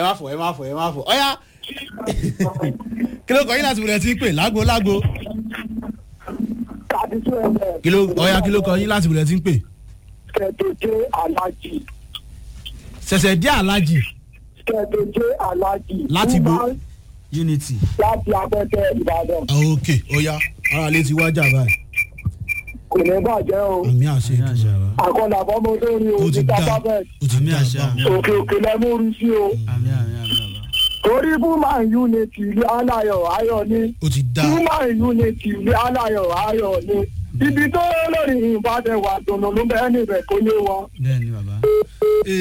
ẹ má fọ ẹ má fọ ẹ má fọ ọyá kí ló kọ yín láti wulẹ̀ tí ń pè lágbo lágbo tàbí tó ẹ̀rẹ̀ kí ló ọyá kí ló kọ yín láti wulẹ̀ tí ń pè kẹ̀tẹ̀jẹ́ alájì ṣẹ̀ṣẹ̀ dé alájì kẹ̀tẹ̀jẹ́ alájì. Láti bo- Woman unity. láti abẹ́tẹ̀ ìbàdàn ok ọyá ara lè ti wájà báyìí kò ní bàjẹ́ o àmì àṣẹ Àmì àṣẹ. ìdùnnú àkọlà fọmọ tó rí o ó ti níta dá pápẹ́ ó ti Àmì dá àṣẹ, báwọn. àmì òkè òkè lẹ́múrí sí o àmì àmì àmì bàbá. torí woman unity ilé aláyọ̀ ayọ̀ ni ó ti dá woman unity ilé aláyọ̀ ayọ̀ ni ibi tó lórí ìbàdàn wà dùnú ló bẹ́ẹ̀ níbẹ̀ kó yé wọn. bẹ́ẹ̀ ni bàbá.